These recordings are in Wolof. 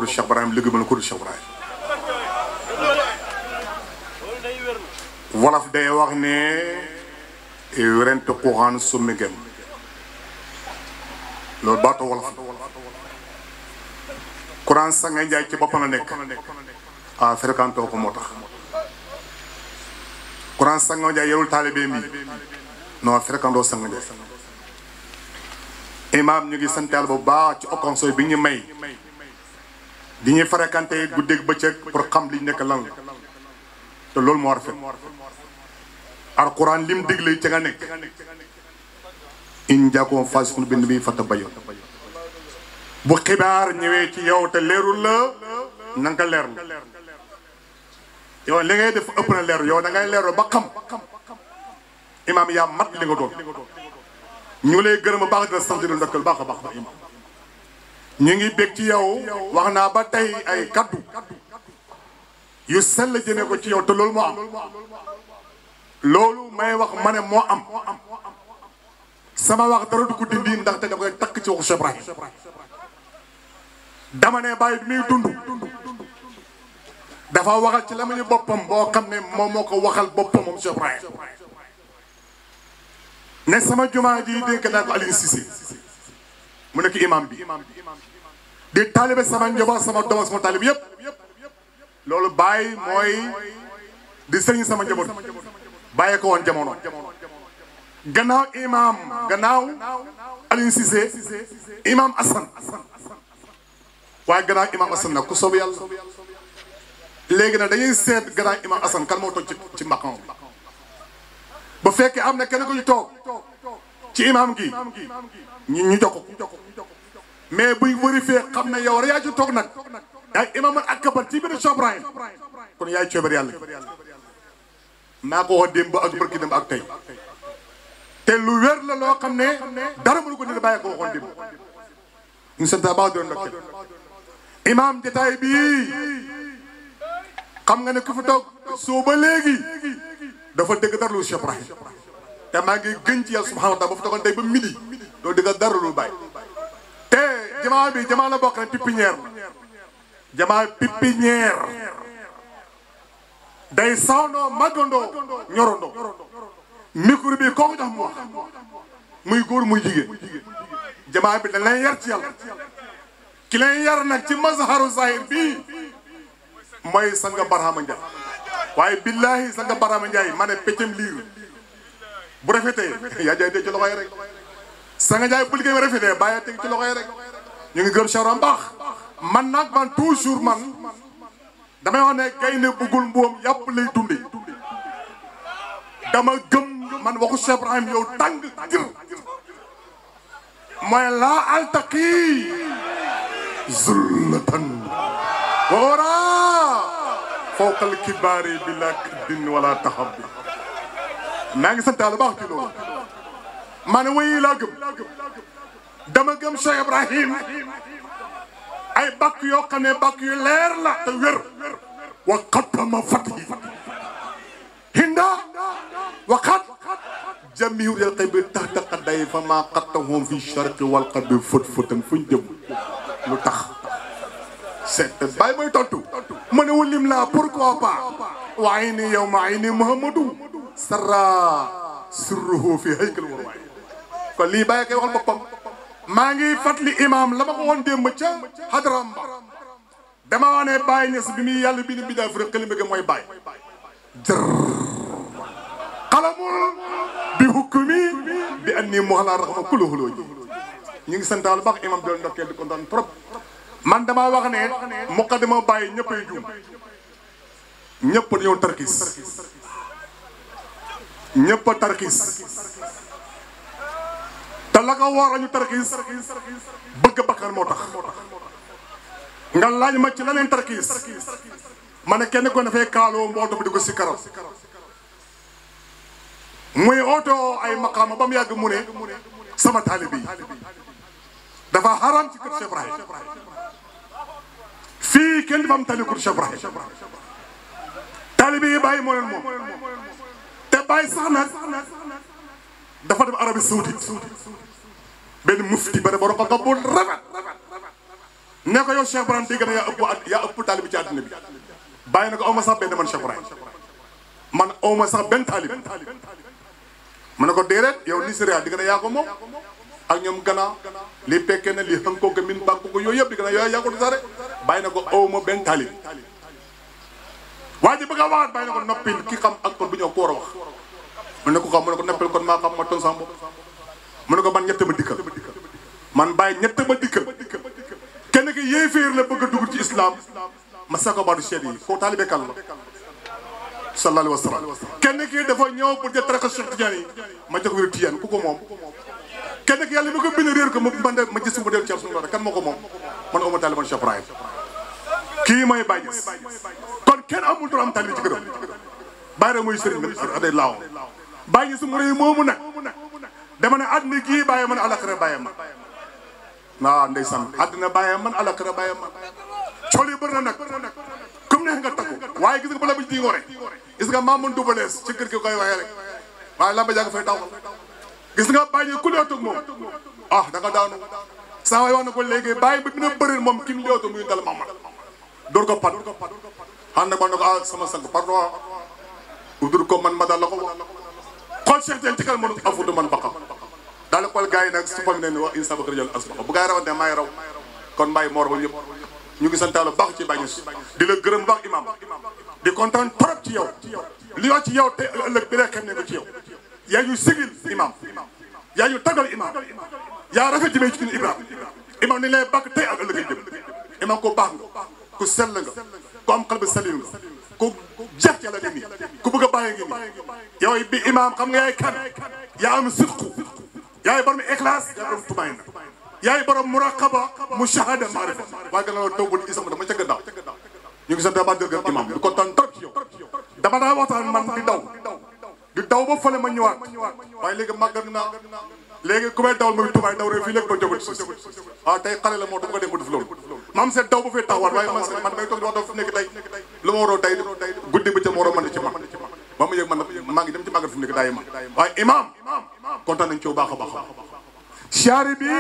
kuréel Cheikh Ibrahim liggéey ma la kuréel Cheikh Ibrahim wolof day wax ne werente xuuxaan summi gem loolu baatu wolof Quran sanga njaay ci boppam la nekk ah fréquenté ko moo tax Quran sanga njaay yarul taalibe mi non fréquenté sanga njaay imaam ñu ngi sant Yàlla bu baax ci occasion bi ñu may di ñuy fréquenté guddeeg bëccëg pour xam li nekk lan la te loolu moo rafet alquran lim digle ca nga nekk in jaakoom faasiqun bi nabiyyin fatabayyanu bu xibaar ñëwee ci yow te leerul la na nga leerlu yow li ngay def ëpp na leeru yow da ngay leeru ba xam imaam yaa mat li nga doon ñu lay gërëm a baax dina sant di ndokkal baax a baax ba imaam ñu ngi bég ci yow wax naa ba tey ay kaddu yu sell jëmee ko ci yow te loolu moo am loolu may wax ma ne moo am sama wax dara du ko dindi ndaxte da koy takk ci waxu Cheikh Ibrahim dama ne bàyyi bi muy dund dafa waxal ci la ma ñu boppam boo xam ne moom moo ko waxal boppam moom Cheikh Ibrahim ne sama jumaa ji dénk naa ko Aliou Cissé mu nekk imam bi di taalibe sama njaboot sama doom sama taalibe yépp loolu bàyyi mooy di sëriñ sama njaboot bàyyee ko woon jamono gannaaw imam gannaaw Aliou Cissé imam Assane waaye gannaaw imam Assane nag ku soob yàlla léegi nag dañuy seet gannaaw imam Assane kan moo toog ci ci mbaqam ba fekkee am na kenn ku ñu toog ci imam gi ñu ñu jokk mais buy vérifié xam ne yow rek yaa ci toog nag yaay imam al akbar ci biir Cheikh Ibrahim kon yaay coobar yàlla maa ko wax démb ak barki démb ak tey te lu wér la loo xam ne dara mënu ko nit bàyyi ko waxoon démb ñu sant baax doon ndokkeel imam jotaay bii xam nga ne ku fi toog soo ba léegi dafa dëgg dara lu Cheikh Ibrahim te maa ngi gën ci yàlla subhanahu wa taala ba fa toogoon tey ba midi doo dëgg dara lu bàyyi te jamaa bi jamaa la bokk ne pépinière la jamaa pépinière day sawndoo màggandoo ñorondoo micro bi kooku jox mu wax muy góor muy jigéen jamaa bi dañ lay yar ci yàlla ki lay yar nag ci mazharu zahir bii mooy sanga Barhama Ndiaye waaye billahi sanga Barhama Ndiaye ma ne peccam liir bu rafetee yaa jaay dee ci loxo yi rek sanga Ndiaye bu liggéey rafetee bàyyi teg ci loxo yi rek ñu ngi gëm Cheikh baax man nag man toujours man damay wax ne gaynde bëggul mbuum yàpp lay dunde dama gëm man waxu Cheikh Ibrahim yow tàng jër mooy laa altaqi zullatan wara fawqal kibaari bila kiddin wala taxabbi maa ngi sant Yàlla baax ci loolu ma ne wayi laa gëm dama gëm Cheikh Ibrahim ay bàkk yoo xam ne bàkk yu leer la te wér wa xattama fatihi hinda wa xat jamiu yal xay bi tax taqa day fa maa xattahum fi charqi wal xadbi fët fëtan fuñ jëm lu tax seet bàyyi mooy tontu mu ne wulim laa pourquoi pas waaye ni yow ma ay ni muhammadu sarra sirruhu fi haykal war waay kon lii bàyyi koy waxal boppam maa ngi fàttali imam la ma ko woon démb ca xadaram ba dama wax ne bàyyi ñes bi muy yàlla bi ni bi daa fi xëli mbëgg mooy bàyyi jër xalamul bi hukkumi bi an nii mu xalaa raxma kula xuloo ji ñu ngi santaal baax imam doon ndokkeel di kontaan trop man dama wax ne muqaddima bàyyi ñëppay juum ñëpp dañoo tarkis ñëpp a tarkis te la ko war a ñu tarkiis bëgg bakkan moo tax nga laaj ma ci leneen tarkiis ma ne kenn ko dafay kaaloo mu oto bi di ko si karam muy oto ay maqaama ba mu yàgg mu ne sama taalibe yi dafa haram ci kër Cheikh Ibrahim fii kenn dafa am tali kër Cheikh Ibrahim taalibe yi bàyyi moo leen moom te bàyyi sax nag dafa dem Arabie Saoudite benn mufti ba ne borom xam-xam bu rafet ne ko yow Cheikh Ibrahim dégg na yaa ëpp at yaa ëpp taalibi ci àddina bi bàyyi na ko aw ma sax benn man Cheikh Ibrahim man aw ma sax benn taalib mu ne ko déedéet yow Nigéria di nga ne yaa ko moom ak ñoom Ghana li pekkee ne li xënkoo ko min bànk ko yooyu yëpp di nga ne yooyu yaa ko du sare bàyyi na ko aw ma benn taalib waa ji bëgg a waxaat bàyyi na ko noppil ki xam ak kon bu ñëw ko war a wax mu ne ko xam mu ne ko noppil kon maa xam ma ton sama bopp mu ne ko man ñett ma dikkal man bàyyi ñett ma dikkal kenn ki yéeféer la bëgg a dugg ci islam ma sako baatu cheikh yi koo taalibe kan la sallallahu alayhi wa sallam kenn ki dafa ñëw pour jël tariqa Cheikh Tidiane yi ma jox wéru Tidiane ku ko moom kenn ki yàlla mi ko bind réer ko ma man de ma gis mu del ci suñu kan moo ko moom man uma taalibe man Cheikh Ibrahim kii mooy Baye Niass kon kenn amul droit am taalibe ci këram Baye rek mooy sëriñ bi aday laaw Baye Niass mu rëy moomu nag dama ne àddina kii bàyyi man alaxira bàyyi man waaw ndeysaan àddina bàyyi man alaxira bàyyi man cool yi bëri na nag comme neex nga takku waaye gis nga bala ba di ngore gis nga maa mën dubalees ci kër gi koy waxee rek waaye lamba jaa nga fay taxawal gis nga bàyyi ku leetoog moom ah da nga daanu saa waay wax na ko léegi bàyyi ba dina bëri moom ki mu leetoog muy dal mamal door ko pat xam ne man na ko ah sama sang pardon udur ko man ma dal la ko xool Cheikh Dieng ci kan mënu afudu man baqa daal xool gars yi nag su fam ne ni wax insa bakar jël asbaqa bu gars yi rawante maay raw kon mbaay moor ba yëpp ñu ngi santaalo baax ci bàññi di la gërëm baax imam di kontaan trop ci yow li wax ci yow te ëllëg bi la xem ne ko ci yow yaa ñu sigil imam yaa ñu tagal imam yaa rafet jëmee ci ñun ibrahim imam ni lay bàkk tey ak ëllëg ay jëm imam ko baax nga ku sell nga ku am xel bi salim nga ku jeex ci yàlla ngi nii ku bëgg a bàyyi ngi nii yow bi imam xam nga yaay kan yaa am sidqu yaay borom ixlaas yaa borom tumaay na yaay borom muraqaba mushahada maarifa waaye gën a taw bu isam dama ca gannaaw ñu ngi sant ba dëgg imam di kontaan trop ci yow dama daa waxtaan man di daw di daw ba fële ma ñëwaat waaye léegi màggat naa léegi ku may dawal muy tubaay daw rek fii léegi ba jógut si waaw tey xale la moo dafa ko dem ba def loolu maam seet daw ba fee taxawaat waaye man man may toog di wax dafa nekk tey lu ma waroo tey guddi ba ca ma waroo mën ci man ba mu yëg man maa ngi dem ci màggat fi mu nekk daay man waaye imam kontaan nañ ci bu baax a baax siyaare bi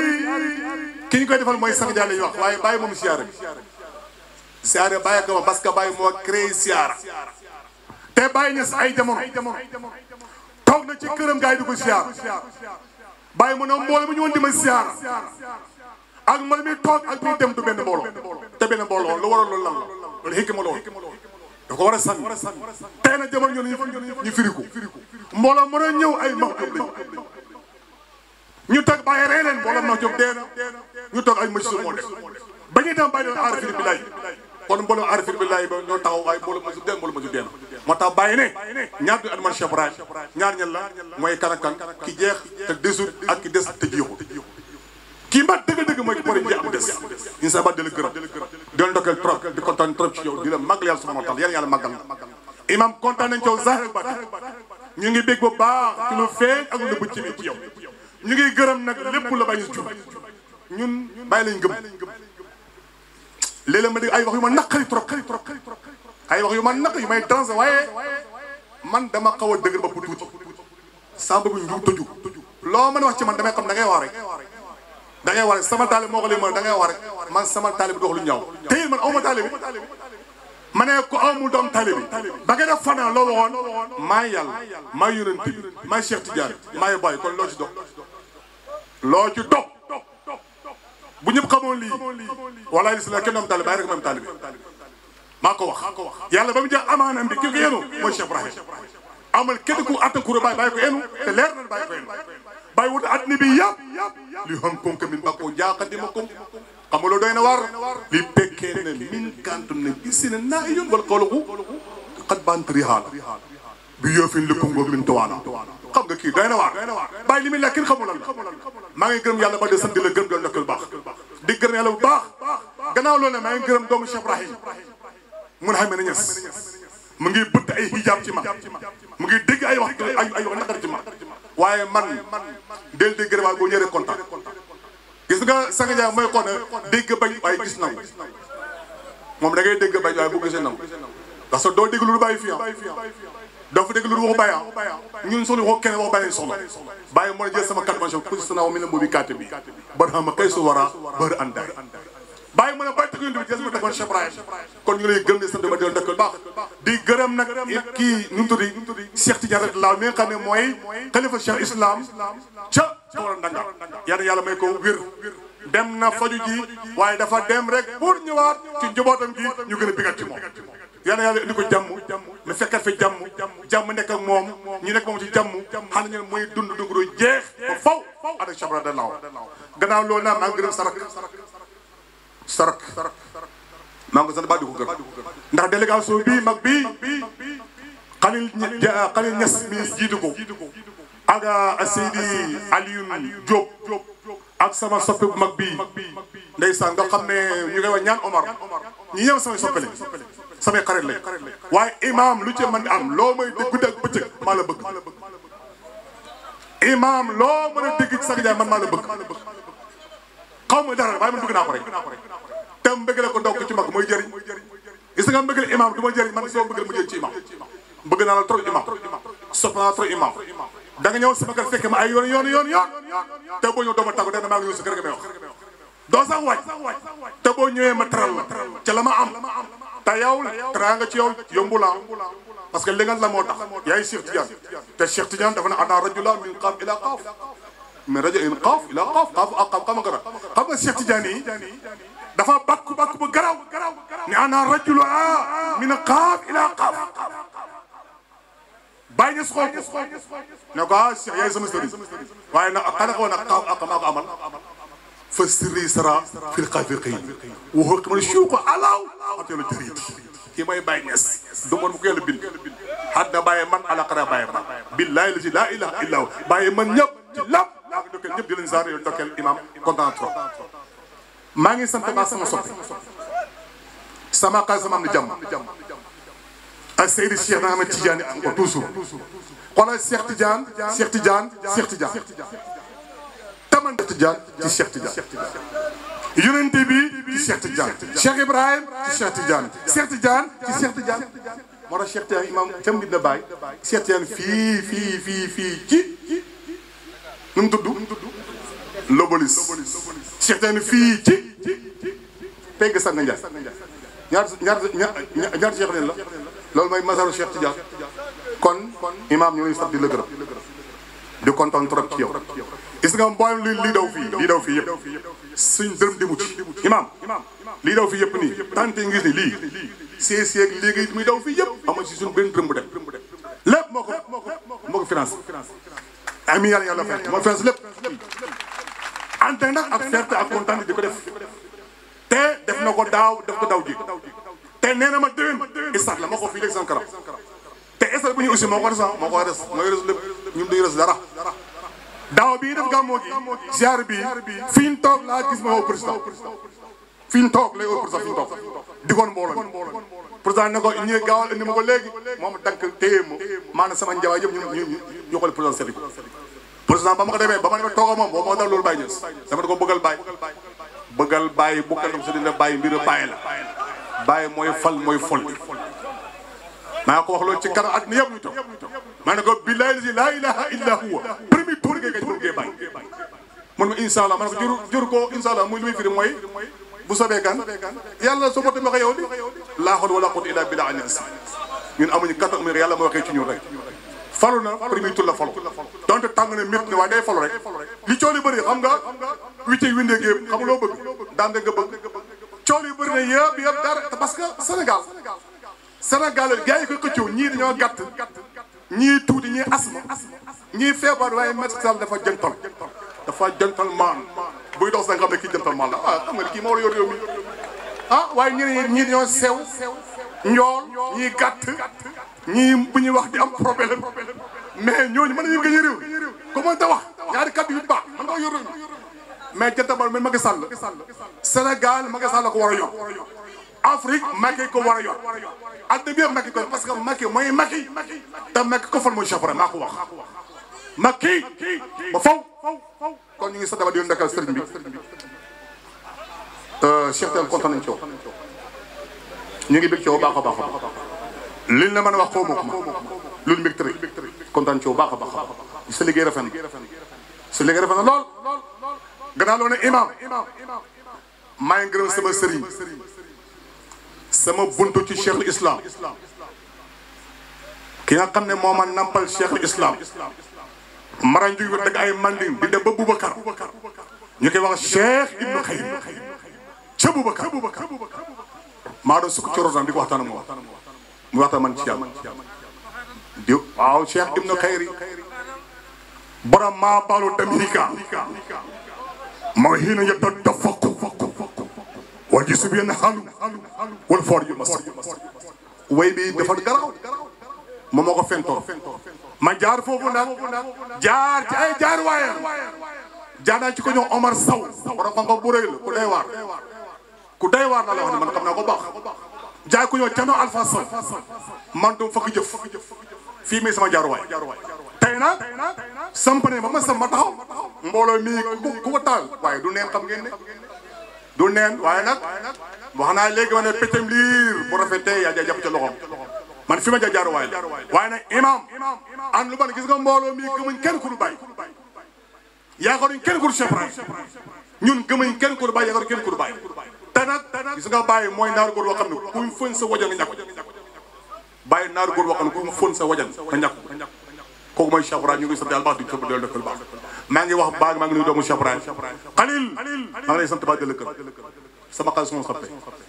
ki ñu koy defal mooy sang jaa la ñuy wax waaye bàyyi moom siyaare bi siyaare bàyyi ko ma parce que bàyyi moo créé siyaara te bàyyi ñes ay jamono toog na ci këram gars yi di ko siyaar bàyyi mu ne mbooloo mi ñu woon di ma siyaar ak man mi toog ak mi dem du benn mbooloo te benn mbooloo lu waral loolu lan la loolu xikma loolu da ko war a sànni tey na jamono ñoom ñu firiku mbooloo mën a ñëw ay max jóg lañu ñu toog bàyyi rey leen mbooloo max jóg dee na ñu toog ay machine moo def ba ñuy dem bàyyi doon aarifin billaay kon mbooloo aarifin billaay ba ñoo taxaw waaye mbooloo masu dee mbooloo masu dee na moo tax bàyyi ne ñaar du at man Cheikh Ibrahim ñaar ñan la mooy kan ak kan ki jeex te desut ak ki des te jeexul kii mbat dëgg-dëgg mooy ki pare jeex am des insa ba di la gërëm di la ndokkeel trop di kontaan trop ci yow di la màggal yàlla subhanahu wa taala yàlla yàlla màggal na imam kontaan nañ ci yow zahir bat ñu ngi bég bu baax ci lu feeñ ak lu nëbb ci mi ci yow ñu ngi gërëm nag lépp la bàyyi jub ñun bàyyi lañ gëm léeg-léeg ma dégg ay wax yu ma naqari trop ay wax yu ma naq yu may danger waaye man dama xaw a dëgër bopp tuuti saa bëgg ñu tëju loo mën a wax ci man damay xam da ngay wax rek da ngay wax rek sama taalib moo ko lii da ngay wax rek man sama taalib du wax lu ñaaw te it man aw ma taalib ma ne ko amul doom taalib bi ba nga def fanaan loo waxoon maa yàlla maa yonent bi maa Cheikh Tidiane maa bàyyi kon loo ci dox loo ci dox bu ñëpp xamoon lii walaay li si la kenn am taalib bàyyi rek moom taalib maa ko wax yàlla ba mu jeex amaanam bi ki ko yenu mooy Cheikh Ibrahim amal kenn ku atta kuré bàyyi bàyyi ko enu te leer na bàyyi ko enu bàyyi wut adduna bi yëpp li xam kom ka min bàkkoo jaaxandi ma kom xam nga loolu doy na war li pekkee ne min kantum ne gisi ne naa yoon wala xawlaku xat bantari haala bi yoofin li kongo min tawaana xam nga kii doy na waar bàyyi li muy lekk kenn xamul lan la maa ngi gërëm yàlla ba de sant di la gërëm doon nekkal baax di gërëm yàlla bu baax gannaaw loolu ne maa ngi gërëm doomu Cheikh Ibrahim mun xam ne ñes mu ngi bëtt ay hijab ci ma mu ngi dégg ay wax ay ay wax naqar ci ma waaye man del dégg rek waaye boo ñëwee kontaan gis nga Sanga Ndiaye mooy xool ne dégg bañ waaye gis nangu moom da ngay dégg bañ waaye bu gisee nangu parce que doo dégg lu bàyyi fii doo fa dégg lu waxu bàyyi ñun soxla waxu keneen waxu bàyyi lañ soxla bàyyi moo jël sama carte mention position naa mi ne moobi carte bi bar xama kay su wara bër andaay bàyyi mu ne bay tëgg bi des ma tegoon Cheikh Ibrahim kon ñu ngi lay gërëm di sant ba di dëkkal baax di gërëm nag kii nu mu tuddi Cheikh Tidiane rek laaw mi nga xam ne mooy xalifa Cheikh Islam ca Tawla Ndanga yàlla yàlla may ko wér dem na faju ji waaye dafa dem rek pour ñëwaat ci njabootam gi ñu gën a bigat ci moom yàlla yàlla indi ko jàmm mu fekkat fi jàmm jàmm nekk ak moom ñu nekk moom ci jàmm xam nañu ne mooy dund dund jeex ba faw ada chabra de law gannaaw loolu naa maa ngi gërëm sarak sarak maa ngi ko sant ba di ko gërëm ndax délégation bii mag bii xalil xalil ñes mi jiitu ko ak Seydi Alioune Diop ak sama soppe bu mag bii ndeysaan nga xam ne ñu koy wax ñaan Omar ñi ñëw samay soppele samay xarit lañ waaye imam lu ci mën am loo may dégg guddi ak bëccëg maa la bëgg imam loo mën a dégg ci Saka Ndiaye man maa la bëgg xaw ma dara waaye man bëgg naa ko rek te mbëggale ko ndokk ci mag mooy jëriñ gis nga mbëggale imam du ma jëriñ man soo mbëggale mu jëriñ ci imam bëgg naa la trop imam sopp naa la trop imam da nga ñëw sama kër fekk ma ay yoon yoon yoon yoon te boo ñëw doo ma tàggu dana maa ngi ñëw sa kër nga may wax doo sax waaj te boo ñëwee ma teral la ca la ma am te yow teraa nga ci yow yombu la parce que li nga la moo tax yaay Cheikh Tidiane te Cheikh Tidiane dafa ne ana rajula min qaaf ila qaaf min rajo in qaaf ila qaaf qaaf ak qaaf xam nga xam nga Cheikh Tidiane yi dafa bakku bakku bu garaw ne ana rajula min qaaf ila qaaf bàyyi ñu xool ko ne ko ah Cheikh yaay sama sëriñ waaye nag xanaa ko nag qaaf ak maa ko amal fa sirri sara fil xaafiqiin waxoo xamal suuko alaaw atelu jëriit kii mooy Baye Niass du man bu ko yàlla bind hadda bàyyi man alaqara bàyyi man billaahi la si laa ilaha illa hu bàyyi man ñëpp ci lépp maa ngi dokkeel ñëpp di leen saar yow dokkeel imam kontaan trop maa ngi sant baa sama soppi sama xaal sama am na jàmm ak Seydi Cheikh na Ahmed Tidiane am ko toujours xoolal Cheikh Tidiane Cheikh Tidiane Cheikh Tidiane taman Tidiane ci Cheikh Tidiane yonent bi ci Cheikh Tidiane Cheikh Ibrahim ci Cheikh Tidiane Cheikh Tidiane ci Cheikh Tidiane moo tax Cheikh Tidiane imam cam dina bàyyi Cheikh Tidiane fii fii fii fii ci nu mu tudd Lobolis Cheikh Tidiane fii ci pegg Sanga Ndiaye ñaar ñaar ñaar Cheikh leen la loolu mooy masaru Cheikh Tidiane kon imam ñu ngi sax di la gërëm di kontaan trop ci yow gis nga mboolem li lii daw fii lii daw fii yëpp suñ dërëm di mucc imam lii daw fii yëpp nii tante ngi gis ni lii see seeg léegi muy daw fii yëpp ama si suñ benn dërëm bu dem lépp moo ko moo ko financé ami yàlla yàlla fay moo financé lépp ante nag ak fierté ak kontaan di ko def te def na ko daaw def ko daw ji te nee na ma déwén isaat la ma ko fii léegi san karam te isaat bu ñu aussi moo ko res moo ko res mooy res lépp ñun duñu res dara daaw bii def gàmmoo gi ziar bi fi ñu toog laa gis ma woo président fi ñu toog lay woo président fi ñu toog digoon mbooloo mi président ne ko ñii gaawal indi ma ko léegi moom dank téye ma maanaam sama njawaay yëpp ñu ñu ñu xool président seeti ko président ba ma ko demee ba ma demee toog moom boo moo dal loolu bàyyi ñës dama da ko bëggal bàyyi bëggal bàyyi bukkal dam sa dina bàyyi mbir bàyyi la bàyyi mooy fal mooy fol maa ko wax loolu ci kanam at mi yëpp ñu toog maa ne ko billahi lazi laa ilaha illa huwa premier tour ngay gaj bëggee bàyyi mun ma incha allah ma ne ko jur jur ko incha allah muy li muy firi mooy bu sobee kan yàlla soo botte ma ko yow di laa hawla wala quwwata illa billah anas ñun amuñu kattan amuñu yàlla moo waxee ci ñun rek falu na premier tour la falu donte tàng na métti na waaye day falu rek li coow li bëri xam nga wicce windee géeb xam nga loo bëgg daan nga bëgg coow li bëri na yëpp yëpp dara parce que Sénégal Sénégal gars yi ko xëccoo ñii dañoo gàtt ñii tuuti ñii asma ñii feebar waaye Macky Sall dafa jëntal dafa jëntal maan buy dox sax nga xam ne kii jëntal maan la ah xam nga kii moo war a yor réew mi ah waaye ñeneen ñii dañoo sew njool ñii gàtt ñii bu ñuy wax di am problème mais ñooñu mën nañu gën a réew comment te wax ñaari kàddu yu baax mën nga yor réew mi mais jëntal maan mais Macky Sall Sénégal Macky Sall la ko war a yor Afrique Macky ko war a yor àddina bi yëpp Macky ko parce que Macky mooy Macky te Macky ko fal mooy Cheikh maa ko wax Macky ba faw kon ñu ngi sa daba di ndakal sëriñ bi Cheikh Tidiane kontaan nañ ci yow ñu ngi bég ci yow baax a baax a baax liñ la mën a wax xaw ma ko loolu mbég tëri kontaan ci yow baax a baax a baax sa liggéey rafet na sa liggéey rafet na lool gannaaw loo ne imam maa ngi gërëm sama sëriñ sama buntu ci cheikhul islam ki nga xam ne moo ma nampal cheikhul islam mara njuy wa dëgg ay manding di dem ba Boubacar ñu koy wax cheikh ibnu xayr ca Boubacar maa doon sukk ci rodam di ko waxtaan ak moom mu waxtaan man ci yàlla di waaw cheikh ibnu xayri borom maa baalu damika moo xiina yetta dafaqu wal ji subi yenn xalu wal foor yu mas way bi dafa garaw moom moo ko fentoon ma jaar foofu nag jaar ci ay jaar waayam jaar naa ci ko ñëw Omar Sow borom xam-xam bu rëy la ku day waar ku day waar la la wax ne man xam naa ko baax jaay ku ñëw Thierno Alpha Sow man du fakk jëf fii mi sama jaar waay tey nag samp ne ba ma sam ma taxaw mbooloo mii ku ku ko taal waaye du neen xam ngeen ne du neen waaye nag wax naa léegi ma ne pétam liir bu rafetee yaa jaa jàpp ca loxoom man fi ma ja jaar waay la waaye nag imam an lu ban gis nga mbooloo mii gëmuñ kenn ku du bàyyi yaakaaruñ kenn ku du Cheikh Ibrahim ñun gëmuñ kenn ku du bàyyi yaakaaruñ kenn ku du bàyyi te nag gis nga bàyyi mooy naaru góor boo xam ne kuy fën sa wajan nga ñàkk bàyyi naaru góor boo xam ne kuy fën sa wajan nga ñàkk kooku mooy Cheikh Ibrahim ñu ngi sant yàlla baax di sant del dëkkal baax maa ngi wax baag maa ngi nuyu doomu Cheikh Ibrahim Khalil maa ngi lay sant baax di lëkkal sama xaalis moom sappe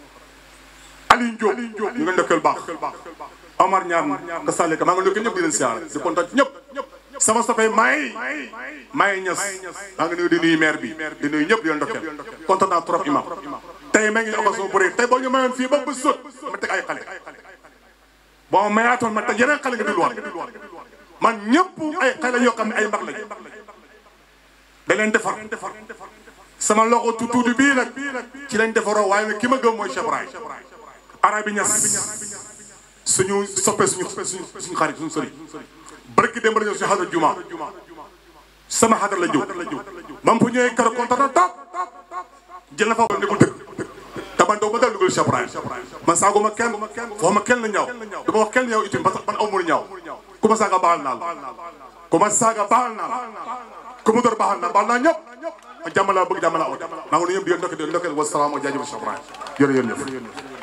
Aliou Diop ñu ngi dëkkal baax Omar Ñaan nga sàlle ka maa ngi nuyu ñëpp di leen siyaare di kontaan ci ñëpp sama sappe may may ñas maa ngi nuyu di nuyu maire bi di nuyu ñëpp di leen dëkkal kontaan naa trop imam tey maa ngi occasion bu rëy tey boo ñu mayoon fii ba ba sot ma teg ay xale boo ma mayaatoon ma teg yeneen xale nga dégluwaat man ñëpp ay xale yoo xam ne ay mag lañ da leen defar sama loxo tuuti bii nag ci lañ defaroo waaye nag ki ma gëm mooy Cheikh Ibrahim arabi ñas suñu soppee suñu suñu suñu xarit suñu sëriñ barki démb la ñëw suñu xadra juma sama xadra la jóg ba mu fa ñëwee kër kontaan na top jël na fa ne ko dëgg taban doo ma dal dugal Cheikh Ibrahim man saagu ma kenn foo ma kenn la ñaaw dama wax kenn ñaaw itam parce que man aw mënu ñaaw ku ma saaga baal naa la ku ma saaga baal naa la ku ma door baal naa baal naa ñëpp jàmm laa bëgg jàmm laa ut maa ngi nuyu ñëpp di leen ndokkee di leen ndokkee wa salaam wa jaajëf Cheikh Ibrahim jërëjëf